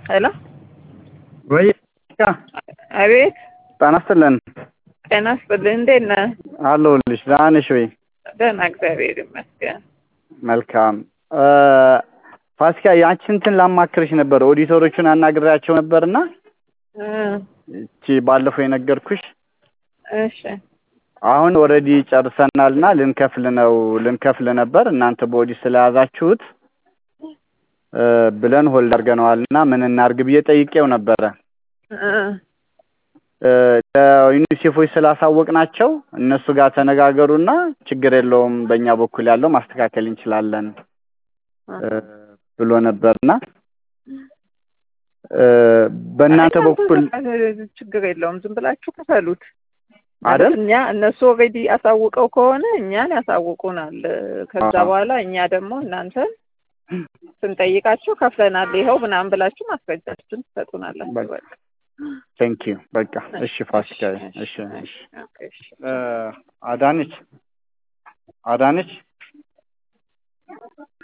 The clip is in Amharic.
ሄሎ ወይ አቤት ጤና ይስጥልን ጤና ይስጥልኝ እንዴት ነህ አለሁልሽ ደህና ነሽ ወይ ደህና እግዚአብሔር ይመስገን መልካም ፋሲካ ያንቺን እንትን ላማክርሽ ነበር ኦዲተሮቹን አናግሬያቸው ነበርና እ እቺ ባለፈው የነገርኩሽ እሺ አሁን ኦልሬዲ ጨርሰናልና ልንከፍል ነው ልንከፍል ነበር እናንተ በኦዲት ስለያዛችሁት እ ብለን ሆልድ አድርገነዋልና ምን እናርግ ብዬ ጠይቄው ነበረ እ እ ለዩኒሴፎች ስላሳወቅናቸው እነሱ ጋር ተነጋገሩና ችግር የለውም በእኛ በኩል ያለው ማስተካከል እንችላለን እ ብሎ ነበርና እ በእናንተ በኩል ችግር የለውም ዝም ብላችሁ ክፈሉት አይደል እኛ እነሱ ኦልሬዲ አሳውቀው ከሆነ እኛን ያሳውቁናል ከዛ አዎ። በኋላ እኛ ደግሞ እናንተን ስንጠይቃችሁ ከፍለናል ይኸው ምናምን ብላችሁ ማስረጃችሁን ትሰጡናላችሁ በቃ። በቃ ቴንክ ዩ በቃ እሺ ፋሲካ እሺ እሺ ኦኬ፣ እሺ እ አዳነች አዳነች